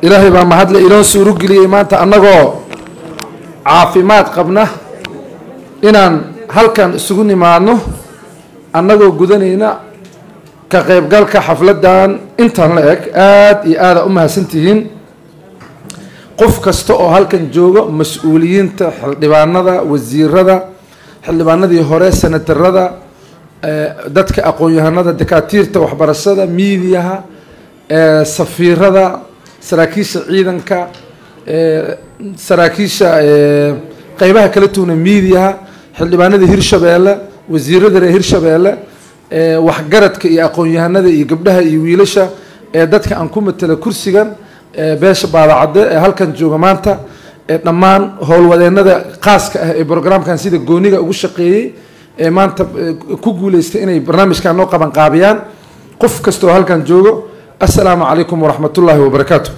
ilaahay baa mahadle inoo suuro geliyey maanta annagoo caafimaad qabna inaan halkan isugu nimaadno annagoo gudanayna ka qaybgalka xafladdan intan la eg aada iyo aada u mahadsantihiin qof kasta oo halkan joogo mas-uuliyiinta xildhibaanada wasiirada xildhibaanadii hore senatarada dadka aqoon-yahanada dakaatiirta waxbarashada miidiyaha safiirada saraakiisha ciidanka saraakiisha qeybaha kala tuuna miidiyaha xildhibaanada hirshabeelle wasiirada reer hirshabeelle waxgaradka iyo aqoon-yahanada iyo gabdhaha iyo wiilasha ee dadka aan ku matela kursigan beesha baadacadde ee halkan jooga maanta ee dhammaan howlwadeenada qaaska ah ee brograamkan sida gooniga ugu shaqeeyey ee maanta ku guuleystay inay barnaamijkan noo qaban qaabiyaan qof kastaoo halkan joogo assalaamu calaykum waraxmatullaahi wabarakaatu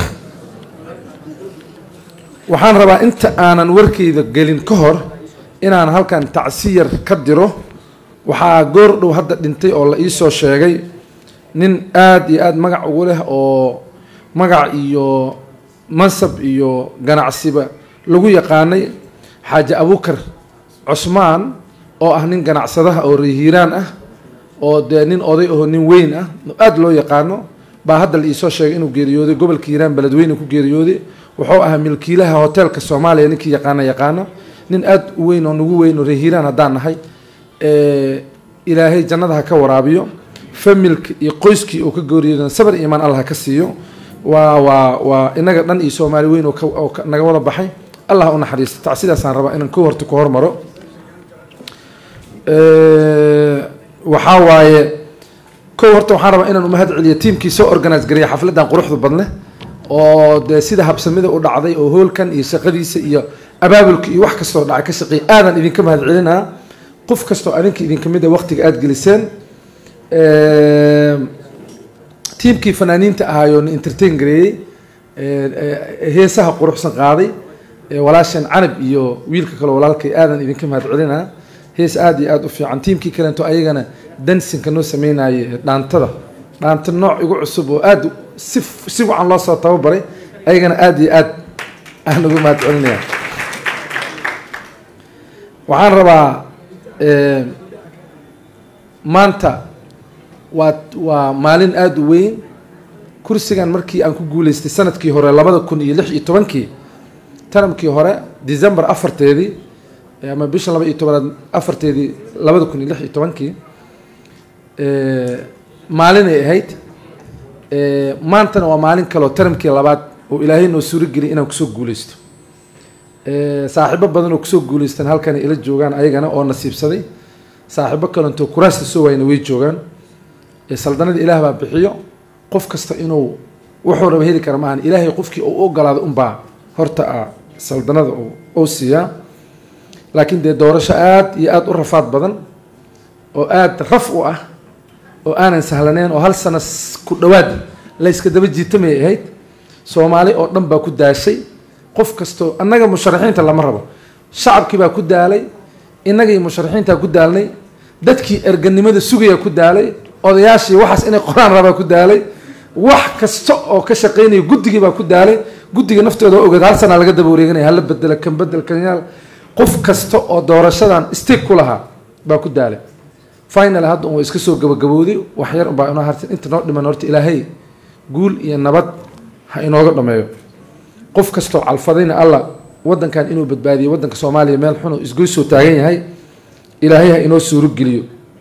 waxaan rabaa inta aanan warkeyda gelin ka hor inaan halkan tacsiyar ka diro waxaa goor dhow hadda dhintay oo la iisoo sheegay nin aada iyo aada magac ugu leh oo magac iyo mansab iyo ganacsiba lagu yaqaanay xaaji abukar cusmaan oo ah nin ganacsadaha oo reehiiraan ah oo dee nin oday aho nin weyn ah aada loo yaqaano baa hadda la iisoo sheegay inuu geeriyooday gobolka hiiraan beledweyne ku geeriyooday wuxuu ahaa milkiilaha hoteelka soomaaliya ninkii yaqaana yaqaano nin aada u weyn oo nagu weyn oo reehiiraan haddaan nahay ilaahay jannada ha ka waraabiyo familka iyo qoyskii uu ka geeriyoodan sabar iimaan allah ha ka siiyo waa waa waa inaga dhan iyo soomaali weyn oo naga wada baxay allah u naxariista tacsidaasaan rabaa inaan ko horta ku hormaro waxaa waaye kow horta waxaan rabaa inaan umahad celiyo tiimkii soo organise gareeya xafladdan quruxda badne oo dee sida habsamida u dhacday oo hoolkan iyo shaqadiisa iyo abaabulka iyo wax kastoo dhacay ka shaqeey aadan idinka mahad celinaa qof kastoo adinka idinka mid a waqtiga aada geliseen tiimkii fanaaniinta ahaayoo na entertain gareeyey heesaha quruxsan qaaday walaasheen canab iyo wiilka kale walaalkay aadan idinka mahad celinaa hees aada iyo aada u fiican tiimkii kalento ayagana dansinka noo sameynayay dhaantada dhaanta nooc igu cusub oo aada si si wacan loo soo tababaray ayagana aada iyo aad aan ugu mahad celinaya waxaan rabaa maanta waa waa maalin aada u weyn kursigan markii aan ku guuleystay sanadkii hore labada kun iyo lix iyo tobankii taramkii hore december afarteedii ama bisha laba iyo tobanaad afarteedii labada kun iyo lix iyo tobankii maalinay ahayd maantana waa maalin kaleoo taramkii labaad oo ilaahay noo suuro geliyay inaan kusoo guuleysto saaxiibo badan oo kusoo guuleystaan halkan ila joogaan ayagana oo nasiibsaday saaxiibo kalentoo kuraasta soo waayna way joogaan saldanada ilaah baa bixiyo qof kasta inuu wuxuu raba heli kara maahan ilaahay qofkii uu u ogolaado unbaa horta a saldanada uu siiyaa laakiin dee doorasho aada iyo aada u rafaad badan oo aada raf u ah oo aanan sahlaneyn oo hal sano ku dhowaad layska daba jiitamay ahayd soomaali oo dhan baa ku daashay qof kastoo annaga musharaxiinta lama rabo shacabkii baa ku daalay innagii musharaxiintaa ku daalnay dadkii erganimada sugaya ku daalay odayaashii waxaas inay qoraan rabaa ku daalay wax kasta oo ka shaqeynaya guddigii baa ku daalay guddiga naftooda ogeed hal sanaa laga daba wareeganaya hala bedela kan bedel kanyaal qof kasta oo doorashadan stig ku lahaa baa ku daalay final hadda un waa iska soo gabagabowday wax yar unbaa inoo hartay inta noo dhiman horta ilaahay guul iyo nabad ha inooga dhameeyo qof kastoo calfadayna allah wadankan inuu badbaadiyo wadanka soomaaliya meel xunoo isgoysoo taagan yahay ilaahay ha inoo suuro geliyo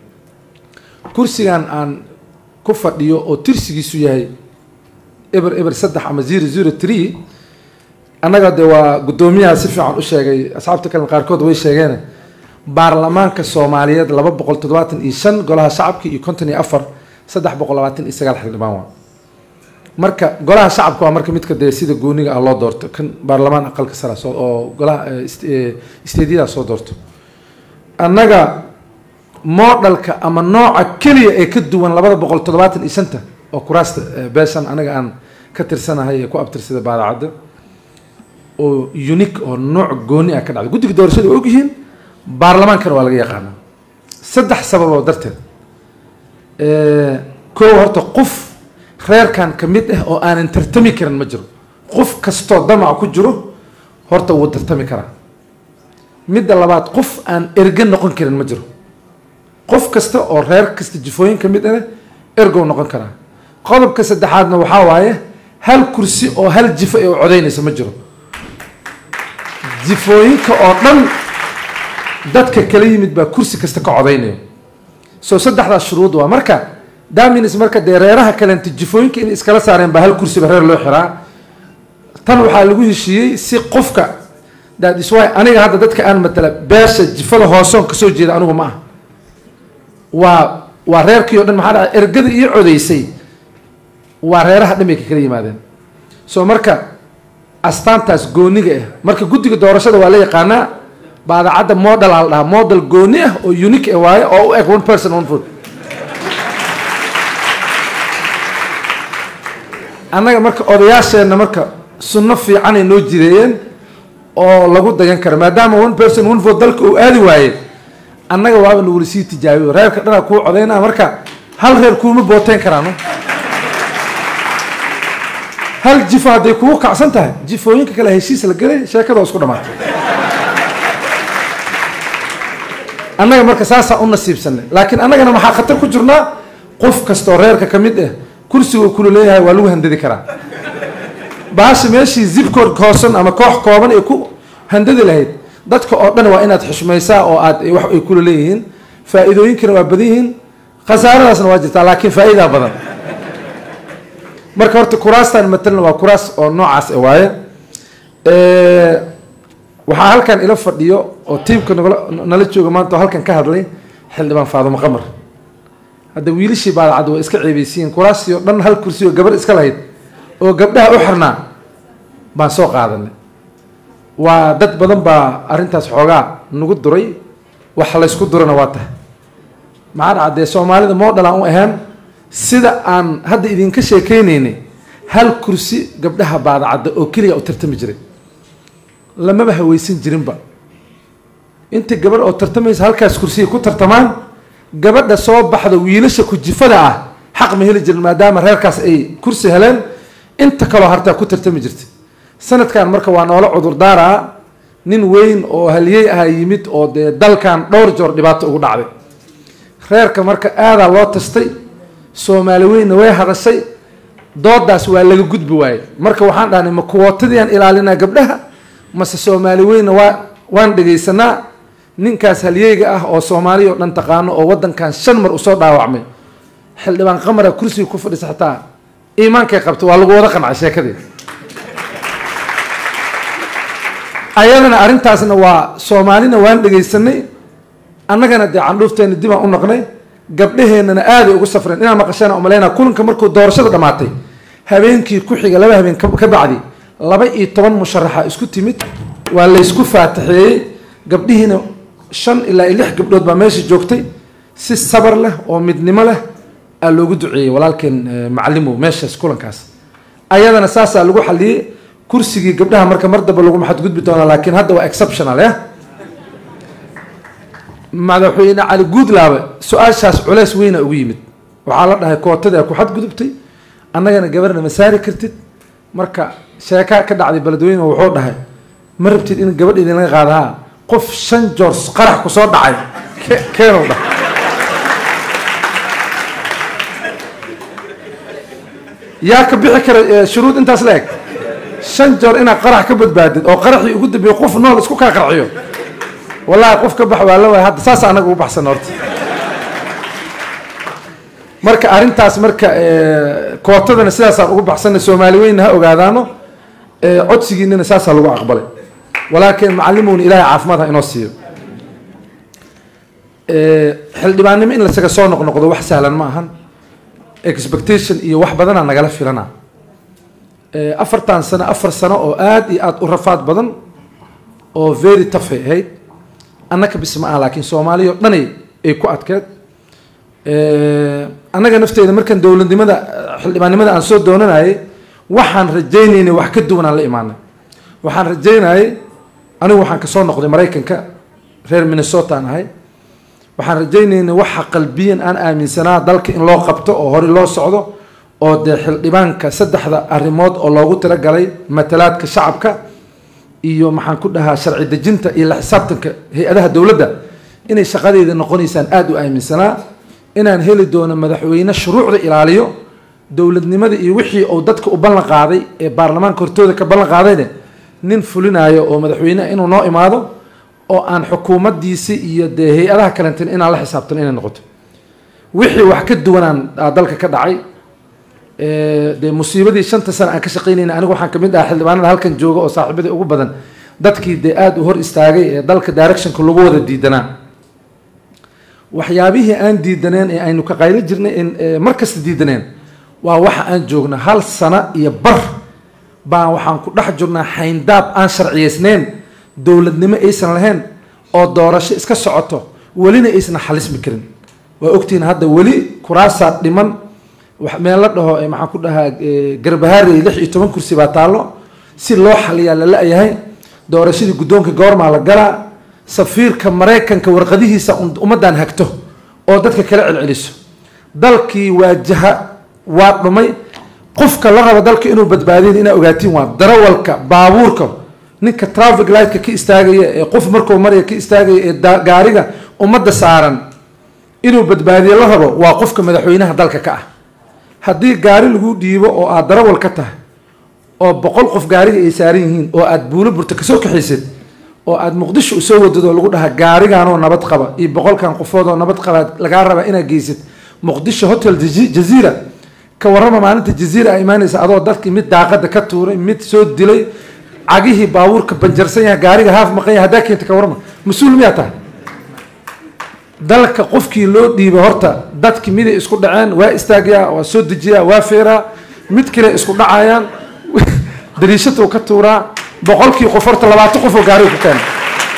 kursigan aan ku fadhiyo oo tirsigiisu yahay eber eber saddex ama zero zero tree annaga dee waa guddoomiyaha si fiican u sheegay asxaabta kale qaarkood way sheegeen baarlamaanka soomaaliyeed laba boqol toddobaatan iyo shan golaha shacabka iyo konton iyo afar saddex boqol labaatan iyo sagaal xildhibaan waa marka golaha shacabka waa marka midka dee sida gooniga ah loo doorto kan baarlamaan aqalka sara soo oo golaha isteedyadaa soo doorto annaga moodhalka ama nooca keliya ee ka duwan labada boqol toddobaatan iyo shanta oo kuraasta beeshan anaga aan ka tirsanahay ee ku abtirsada baadacadda oo unique oo nooc gooni ah ka dhacday guddiga doorashada waa ogyihiin baarlamaankana waa laga yaqaana saddex sababoo darteed koo horta qof reerkan ka mid ah oo aanan tartami karin ma jiro qof kastoo damac ku jiro horta wuu tartami karaa midda labaad qof aan erge noqon karin ma jiro qof kasta oo reer kasta jifooyin ka mid ah ergow noqon karaa qodobka saddexaadna waxaa waaye hal kursi oo hal jifo ee u codaynaysa ma jiro jifooyinka oo dhan dadka kala yimid baa kursi kasta ka codaynayo soo saddexdaas shuruud waa marka damins marka dee reeraha kalenta jifooyinka inay iskala saareen baa hal kursiba reer loo xiraa tan waxaa lagu heshiiyey si qofka that is why aniga hadda dadka aan matala beesha jifada hoosoon kasoo jeeda anigu ma ah waa waa reerkii o dhan maxaa dhaca ergada iyo codaysay waa reeraha dhan bay ka kala yimaadeen soo marka astaantaas gooniga ah marka guddiga doorashada waa la yaqaanaa baadacadda model aa la dhahaa model gooni ah oo unique ah waaye oo u eg one person one food annaga marka odayaasheenna marka sunno fiicanay noo jireeyeen oo lagu dayan karo maadaama one person one vote dalka uu aadi waaye annaga waaba nagula sii tijaabiyo reerka dhanaa kuu codaynaa marka hal reer kuuma booteyn karaano hal jifo hadday kugu kacsan tahay jifooyinka kale heshiis la gelay sheekada oo isku dhamaatay annaga marka saasaa u nasiibsanay laakiin annagana maxaa khatar ku jirnaa qof kastoo reerka ka mid ah kursiga uu kula leeyahay waa lagu handadi karaa baasha meeshii zibkood hoosan ama koox kooban ay ku handadi lahayd dadka oo dhan waa inaad xushmaysaa oo aad wax ay kula leeyihiin faa-iidooyinkana waa badan yihiin khasaaradaasna waa jirtaa laakiin faa-iidaa badan marka horta kuraastan matalan waa kuraas oo noocaas e waaye waxaa halkan ila fadhiyo oo tiimka nagla nala jooga maanta oo halkan ka hadlay xildhibaan faadumo qamar hadda wiilashii baadacad waa iska ceebeysiyiin kuraastii oo dhan hal kursi oo gabar iska lahayd oo gabdhaha u xirnaa baan soo qaadanay waa dad badan baa arrintaas xoogaa nagu duray wax laysku durana waa tahay maxaa dhaca dee soomaalida moodhal aan u ahaan sida aan hadda idinka sheekeynaynay hal kursi gabdhaha baadacadda oo keliya u tartami jiray lamaba haweysan jirinba inta gabadh oo tartamaysa halkaas kursiya ku tartamaan gabadha soo baxda wiilasha kujifada ah xaq ma heli jirin maadaama reerkaas ay kursi heleen inta kaloo hartaa ku tartami jirtay sanadkan marka waa noola cudurdaaraa nin weyn oo haliyey aha yimid oo dee dalkan dhowr joor dhibaato ugu dhacday reerka marka aadaa loo tastay soomaali weynna way hadashay doodaas waa laga gudbi waayey marka waxaan dhahnay ma kuwootadiiaan ilaalinaa gabdhaha mase soomaali weynna waa waan dhegaysanaa ninkaas halyeyga ah oo soomaaliya oo dhan taqaano oo waddankan shan mar usoo dhaawacmay xildhibaan qamara kursiga ku fadhisa xataa iimaankay qabta waa lagu wada qancay sheekadii ayadana arrintaasna waa soomaalina waan dhegaysanay annagana dee candhuufteena dib aan u noqnay gabdhaheennana aaday ugu safreen inaan maqashana umaleyna kulanka markuu doorashada dhammaatay habeenkii ku xiga laba habeen ka bacdi laba iyo toban musharaxa isku timid waa laysku faataxeeyey gabdhihiina shan ilaa iyo lix gabdhood baa meesha joogtay si sabar leh oo midnimo leh aa loogu duceeyey walaalkeen macalimow meeshaas kulankaas ayadana saasaa lagu xaliyey kursigii gabdhaha marka mar damba lagu maxadgudbi doonaa laakiin hadda waa exceptional eh madaxweyne cali guudlaabe su-aashaas culeys weyna ugu yimid waxaa la dhahay kootada ku xadgudubtay annagana gabarna ma saari kartid marka sheeka ka dhacday beledweyne wuxuu dhahay ma rabtid in gabadh idinlaga qaadahaa qof shan joors qarax ku soo dhacay keenow dhah yaa ka bixi kara shuruud intaas la eg shan joor inaad qarax ka badbaadid oo qaraxii ugu dambeeyey qof nool isku kaa qarxiyo wallahi qof ka bax waa la waay hadda saas anaga ugu baxsan horta marka arrintaas marka kootadana sidaasaan ugu baxsanay soomaali weynna ha ogaadaano codsigiinana saasaa lagu aqbalay walaakin macallimowna ilaahay caafimaad ha inoo siiyo xildhibaannimo in lasaga soo noqnoqdo wax sahlan ma ahan expectation iyo wax badanaa nagala filana afartan sano afar sano oo aada iyo aada u rafaad badan oo very tafay ahayd annaka bis ma aha laakiin soomaaliya o dhanay ay ku adkeed annaga nafteeda markaan dowladnimada xildhibaannimada aan soo doonanayay waxaan rajaynaynay wax ka duwan aan la imaanay waxaan rajaynayay anigu waxaan kasoo noqday maraykanka reer minnesota aan ahay waxaan rajaynaynay waxa qalbiyan aan aaminsanaa dalka in loo qabto oo hore loo socdo oo dee xildhibaanka saddexda arrimood oo loogu talagalay matalaadka shacabka iyo maxaan ku dhahaa sharci dejinta iyo la xisaabtanka hay-adaha dowladda inay shaqadeeda noqonaysaan aada u aaminsanaa inaan heli doono madaxweyne shuruucda ilaaliyo dowladnimada iyo wixii uu dadka u ballan qaaday ee baarlamaanka hortooda ka ballan qaadayne nin fulinayo oo madaxweyneha inuu noo imaado oo aan xukuumaddiisi iyo dee hay-adaha kalentin inaan la xisaabtano inay noqoto wixii wax ka duwanaan dalka ka dhacay dee musiibadii shanta sane aan ka shaqaynayna anigu waxaan kamid ahaa xildhibaanada halkan jooga oo saaxiibadii ugu badan dadkii dee aada u hor istaagay ee dalka directionka lagu wada diidanaa waxyaabihii aan diidaneen ee aynu ka qaylo jirnay mar kasta diidaneen waa waxa aan joogna hal sano iyo bar baan waxaan ku dhex jirnaa xayndaab aan sharciyeysneyn dowladnimo aysan lahayn oo doorasho iska socoto welina aysan xalismi karin waa ogtihiin hadda weli kuraasaa dhiman meel la dhaho maxaan ku dhahaa garbahaarey lix iyo toban kursi baa taallo si loo xaliyaa la la-yahay doorashadii guddoonka goormaa la galaa safiirka maraykanka warqadihiisa ummaddan hagto oo dadka kala celceliso dalkii waajaha waa dhumay qofka la rabo dalka inuu badbaadiyin inaa ogaatiin waa darawalka baabuurka ninka traffic lightka ka istaagaya ee qof markuu maraya ka istaagaya ee gaariga ummadda saaran inuu badbaadiyo la rabo waa qofka madaxweynaha dalka ka ah haddii gaari lagu dhiibo oo aad darawal ka tahay oo boqol qof gaariga ay saaran yihiin oo aad buulo burta kasoo kaxaysid oo aad muqdisho usoo wadad oo lagu dhaha gaariganoo nabad qaba iyo boqolkan qofood oo nabad qaba lagaa raba inaad geysid muqdisho hotel jaziira ka warrama maalinta jaziira a imaanaysa adoo dadkii mid daaqada ka tuuray mid soo dilay cagihii baabuurka banjarsan yahay gaariga haaf maqan yahay haddaa keenta ka warrama mas-uul miyaa tahay dalka qofkii loo dhiibay horta dadki miday isku dhaceen waa istaagyaa waa soo dejiyaa waa feeraa mid kale isku dhacayaan dariishaduu ka tuuraa boqolkii qof horta labaatan qof oo gaariga ku keena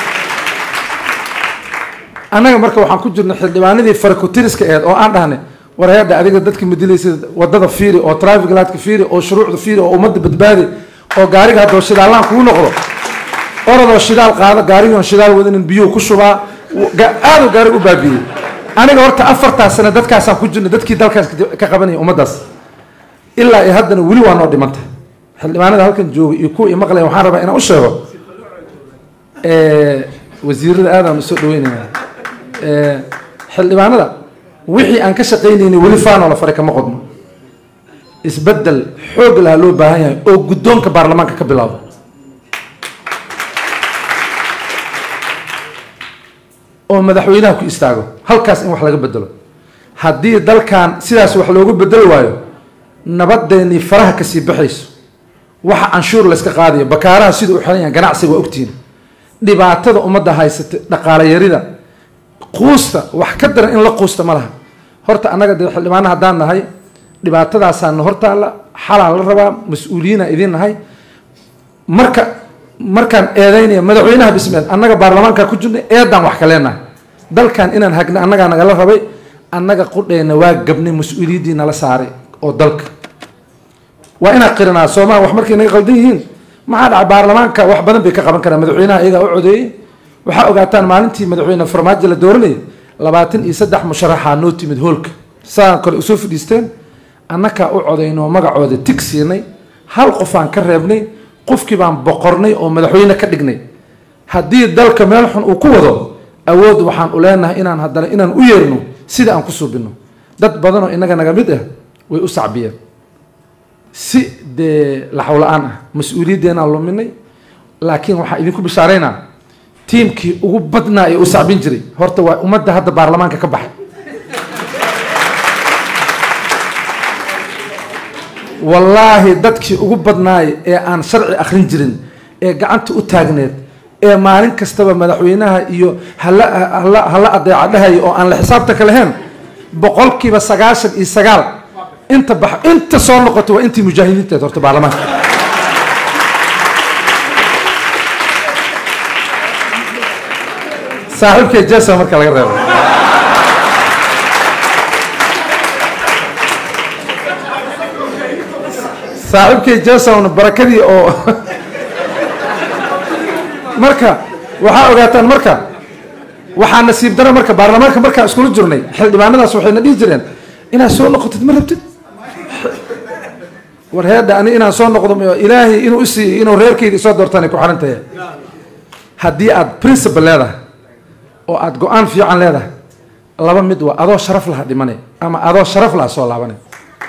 annaga marka waxaan ku jirnay xildhibaanadii farakutiriska eed oo aan dhahnay warayadha adiga dadka madilaysa wadada fiiri oo traffic lightka fiiri oo shuruucda fiiri oo ummadda badbaadi oo gaariga haddoo shidaallaan kugu noqdo orodoo shidaal qaado gaarigion shidaal wadanin biyuhu ku shubaa aaduu gaariga u baabiiyey aniga horta afartaas sane dadkaasaan ku jirnay dadkii dalkaas ka qabanaya ummaddaas ilaa iyo haddana weli waa noo dhimanta xildhibaanada halkan jooga iyo kuwa imaqlaya waxaan rabaa inaan u sheego wasiirada aadaan usoo dhaweynaya xildhibaanada wixii aan ka shaqaynaynay weli faanoo la faray kama qodno isbedel xoog laha loo baahan yahay oo guddoonka baarlamaanka ka bilaabo oo madaxweynaha ku istaago halkaas in wax laga bedelo haddii dalkan sidaas wax loogu bedeli waayo nabadeennii faraha kasii baxayso waxa canshuur layska qaadayo bakaaraha sida u xiran yahan ganacsiga waa ogtihiin dhibaatada ummadda haysata dhaqaale yarida quusta wax ka daran in la quusta ma laha horta annaga dee xildhibaana haddaan nahay dhibaatadaasaana hortaalla xalaan la rabaa mas-uuliyiina idiin nahay marka markaan eedeynaya madaxweynaha bismeel annaga baarlamaanka ku jirnay eedaan wax ka leenahay dalkan inaan hagna annagaa nagala rabay annaga qudheyna waa gabnay mas-uuliyaddii nala saaray oo dalka waa inaan qirinaa soomaa wax markay naga qaldan yihiin maxaa dhacay baarlamaanka wax badan bay ka qaban karaan madaxweynaha iyagaa u codeeyey waxaa ogaataan maalintii madaxweyne farmaajo la dooranayay labaatan iyo saddex musharaxaa noo timid hoolka saan kale usoo fadhiisteen annakaa u codaynoo magacooda tig siinay hal qofaan ka reebnay qofkii baan boqornay oo madaxweyne ka dhignay haddii dalka meel xun uu ku wado awood waxaan u leenahay inaan haddana inaan u yeerno sida aan ku suubino dad badanoo inaga naga mid ah way u sacbiyeen si dee laxawla-aan ah mas-uuliyaddeenaan luminay laakiin waxaan idinku bishaaraynaa tiimkii ugu badnaa ee u sacbin jiray horta waa ummadda hadda baarlamaanka ka baxay wallaahi dadkii ugu badnaay ee aan sharci akhrin jirin ee gacanta u taagneed ee maalin kastaba madaxweynaha iyo hala hala hala adeeca dhahaya oo aan la xisaabtanka lahayn boqolkiiba sagaashan iyo sagaal inta bax inta soo noqota waa intii mujaahidiinteed horta baarlamaanka saaxiibkay jesa marka laga reebo saaxiibkay jason barakadii oo marka waxaa ogaataan marka waxaa nasiib dara marka baarlamaanka markaan iskula jirnay xildhibaanadaas waxayna dhihi jireen inaad soo noqotid ma rabtid war heedha ani inaan soo noqdo m ilaahay inuu isiiyo inuu reerkayga isoo doortaan ku xiran tahay haddii aad principle leedahay oo aada go-aan fiican leedahay laba mid waa adoo sharaf laha dhimanay ama adoo sharaf laha soo laabanay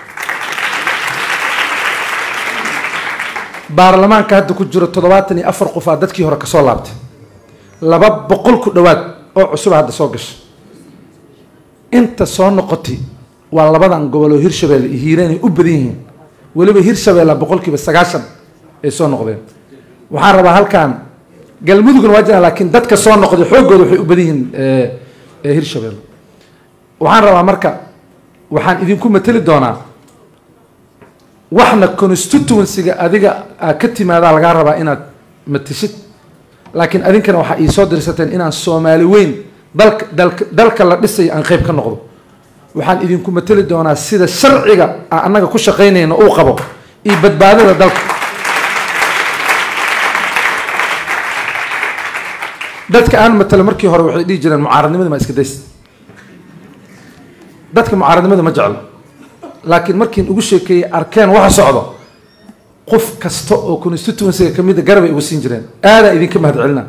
baarlamaanka hadda ku jiro toddobaatan iyo afar qof aa dadkii hore kasoo laabtay laba boqol ku dhowaad oo cusuba hadda soo gasha inta soo noqotay waa labadan gobol oo hirshabeelle iyo hiiraan ay u badan yihiin weliba hirshabeella boqolkiiba sagaashan ay soo noqdeen waxaan rabaa halkan galmudugna waa jiraan laakiin dadka soo noqday xooggooda waxay u badan yihiin hirshabeelle waxaan rabaa marka waxaan idinku mateli doonaa waxna constituencyga adiga aa ka timaadaa lagaa rabaa inaad matishid laakiin adinkana waxaa ii soo dirsateen inaan soomaali weyn dalka dalka dalka la dhisayo aan qeyb ka noqdo waxaan idinku mateli doonaa sida sharciga aan annaga ku shaqaynayna uu qabo iyo badbaadada dalka dadka aan matalo markii hore waxay dhihi jireen mucaaradnimada ma iska days dadka mucaaradnimada ma jeclo laakiin markiin ugu sheekeeyey arkeen waxa socdo qof kasta oo constituencyga ka mida garabay ugu siin jireen aadaa idinka mahad celina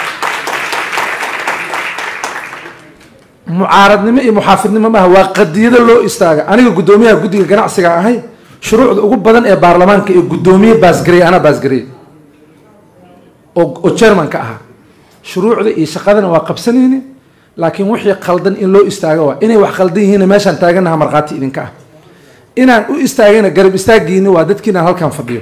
mucaaradnimo iyo muxaafidnimo maaha waa qadiyado loo istaaga aniga guddoomiyaha guddiga ganacsiga ahay shuruucda ugu badan ee baarlamaanka ee guddoomiye baasgareeye anaa baasgareeye oo oo chairmanka ahaa shuruucda iyo shaqadana waa qabsanayni laakiin wixii qaldan in loo istaago waa inay wax qaldan yihiin meeshaan taaganaha markhaati idinka ah inaan u istaagayna garab istaagiini waa dadkiinaan halkan fadhiyo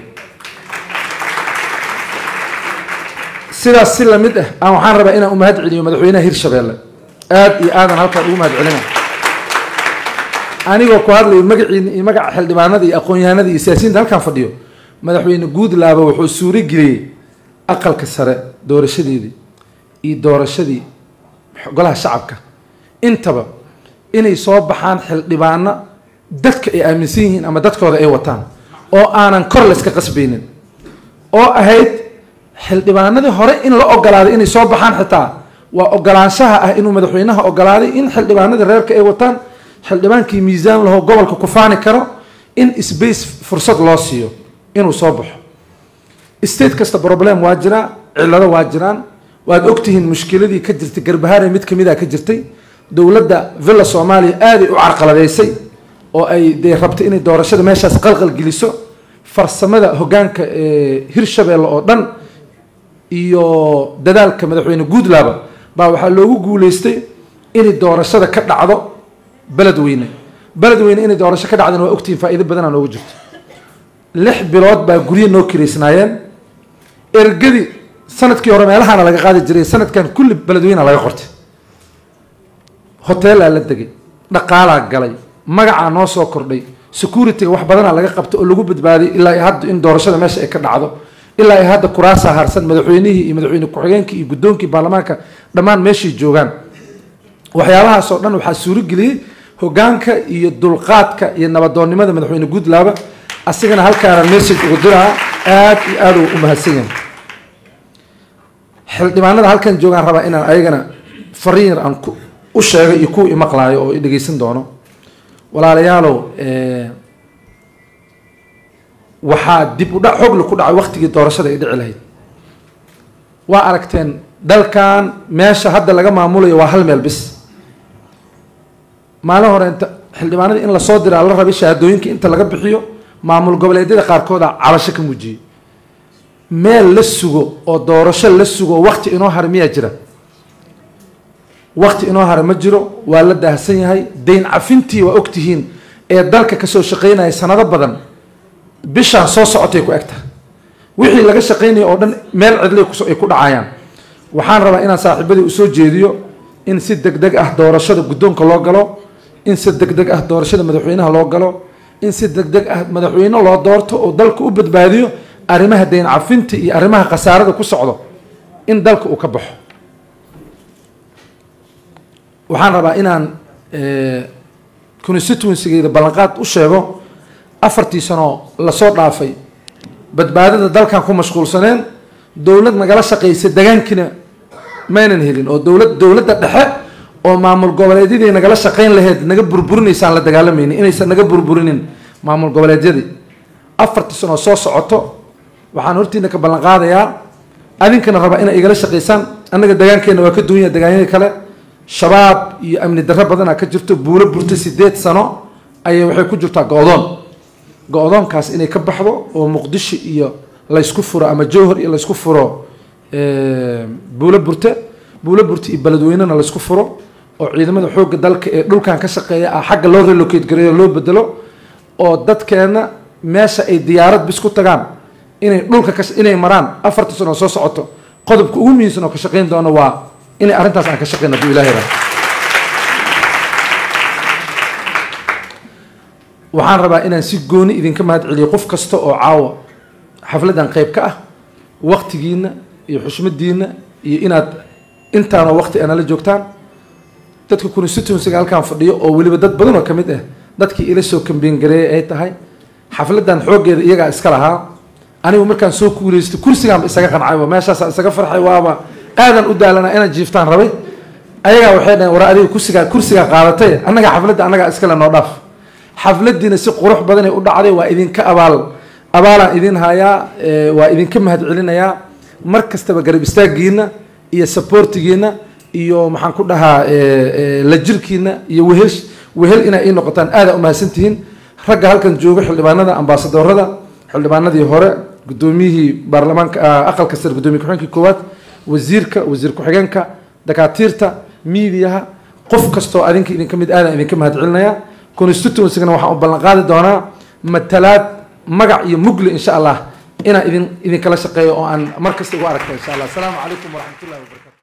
sidaas si lamid ah aan waxaan rabaa inaan umahad celiyo madaxweynaha hirshabeelle aada iyo aadan halkaan ugu mahad celina anigoo ku hadlayo magaciina iyo magaca xildhibaanada iyo aqoon-yahanada iyo siyaasiyiinta halkaan fadhiyo madaxweyne guudlaaba wuxuu suuro geliyey aqalka sare doorashadeedii iyo doorashadii golaha shacabka intaba inay soo baxaan xildhibaano dadka ay aaminsan yihiin ama dadkooda ay wataan oo aanan kor layska qasbaynin oo ahayd xildhibaanadii hore in la ogolaaday inay soo baxaan xitaa waa ogolaanshaha ah inuu madaxweynaha ogolaaday in xildhibaanadii reerka ay wataan xildhibaankii miisaan lahoo gobolka ku faani karo in space fursad loo siiyo inuu soo baxo state kasta problem waa jiraa cillado waa jiraan waad ogtihiin mushkiladii ka jirtay garbahaare mid kamid a ka jirtay dowladda villa soomaaliya aaday u carqaladeysay oo ay dee rabtay inay doorashada meeshaas qalqal geliso farsamada hoggaanka hirshabeelle oo dhan iyo dadaalka madaxweyne guudlaaba baa waxaa loogu guuleystay inay doorashada ka dhacdo beledweyne beledweyne inay doorasho ka dhacdana waa ogtihiin faa'iido badanaa noogu jirto lix bilood baa guryo noo kiraysnaayeen ergadii sanadkii hore meelahaana laga qaadi jiray sanadkan kulli beledweyna laga qortay hoteelaa la degay dhaqaalaa galay magacaa noo soo kordhay securityga wax badanaa laga qabta oo lagu badbaaday ilaa hadda in doorashada meesha ay ka dhacdo ilaa ay hadda kuraasaa harsan madaxweynihii iyo madaxweyne ku-xigeenkii iyo guddoonkii baarlamaanka dhammaan meeshay joogaan waxyaabahaas oo dhan waxaa suurageliyey hogaanka iyo dulqaadka iyo nabadoonnimada madaxweyne guudlaaba asigana halkaana message ugu diraa aada iyo aada u mahadsan yahay xildhibaanada halkan joogaan rabaa inaan ayagana fariin yar aan u sheego iyo kuwa imaqlaayo oo dhegeysan doono walaalayaalow waxaa dib u dhac xogli ku dhacay waktigii doorashada ay dhici lahayd waa aragteen dalkan meesha hadda laga maamulayo waa hal meel bis maalin hore inta xildhibaanadii in lasoo diraa la rabay shahaadooyinka inta laga bixiyo maamul goboleedyada qaarkooda cabasho ka muujiyey meel la sugo oo doorasho la sugo wakti inoo hara miyaa jira wakti inoo hara ma jiro waa la daahsan yahay dayn cafintii waa ogtihiin ee dalka kasoo shaqeynaya sanado badan bishaan soo socotay ku egta wixii laga shaqeynaya oo dhan meel cidlay ay ku dhacayaan waxaan rabaa inaan saaxiibadii usoo jeediyo in si deg deg ah doorashada guddoonka loo galo in si deg deg ah doorashada madaxweynaha loo galo in si deg deg ah madaxweyne loo doorto oo dalka u badbaadiyo arrimaha dayn cafinta iyo arrimaha khasaarada ku socdo in dalka uu ka baxo waxaan rabaa inaan constituencygeeda ballanqaad u sheego afartii sano lasoo dhaafay badbaadada dalkan ku mashquulsaneen dowlad nagala shaqaysa degaankiina maynan helin oo dowlad dowladda dhexe oo maamul goboleedyadii nagala shaqayn laheyd naga burburinaysaan la dagaalamayni inaysan naga burburinin maamul goboleedyadii afarta sano soo socoto waxaan hortiina ka ballan qaadayaa adinkana rabaa inay igala shaqaysaan annaga degaankeena waa ka duwanya degaanyada kale shabaab iyo amni darro badanaa ka jirto buulo burta sideed sano ayay waxay ku jirtaa go-doon go-doonkaas inay ka baxdo oo muqdisho iyo laysku furo ama jowhar iyo laysku furo buulo burte buulo burte iyo beledweynena laysku furo oo ciidamada xoogga dalka ee dhulkan ka shaqeeya ah xagga loo relocate gareeyo loo bedelo oo dadkeena meesha ay diyaarad bis ku tagaan inay dhulka ka inay maraan afarta sano soo socoto qodobka ugu muhiimsan oo ka shaqayn doono waa inay arrintaas aan ka shaqeyno hadduu ilahay raa waxaan rabaa inaan si gooni idinka mahad celiyo qof kasta oo caawa xafladdan qayb ka ah waktigiina iyo xushmadiina iyo inaad intaanoo wakti anala joogtaan dadka constituencyga halkaan fadhiyo oo weliba dad badan oo ka mid ah dadkii ila soo kambeyn gareeyay ay tahay xafladdan xooggeeda iyagaa iska lahaa anigu markaan soo kuuleystay kursigaanba isaga qancayba meeshaasa isaga farxay waaba aadan u daalanaa inaan jiiftaan rabay ayagaa waxay dhaheen war adiga kursigaa kursigaa qaadatay annaga xafladda annagaa iskale noo dhaaf xafladdiina si qurux badanay u dhacday waa idinka abaal abaalaan idin hayaa waa idinka mahad celinayaa mar kastaba garab istaagiina iyo saboortigiina iyo maxaan ku dhahaa la jirkiina iyo wehel wehel inaa ii noqotaan aada umahadsantihiin ragga halkan jooga xildhibaanada ambaasadorada xildhibaanadii hore gudoomiyihii baarlamaanka aqalka sare gudoomiye ku-xigeenkii koowaad wasiirka wasiir ku-xigeenka dakaatiirta miidiyaha qof kastoo adinka idinka mid aadan idinka mahad celinaya constituencygana waxaan u ballan qaadi doonaa matalaad magac iyo mugli insha allah inaan idin idinkala shaqeeyo oo aan mar kasta ugu aragto insha allah asalaamu calaykum waraxmatullahi wabarakatu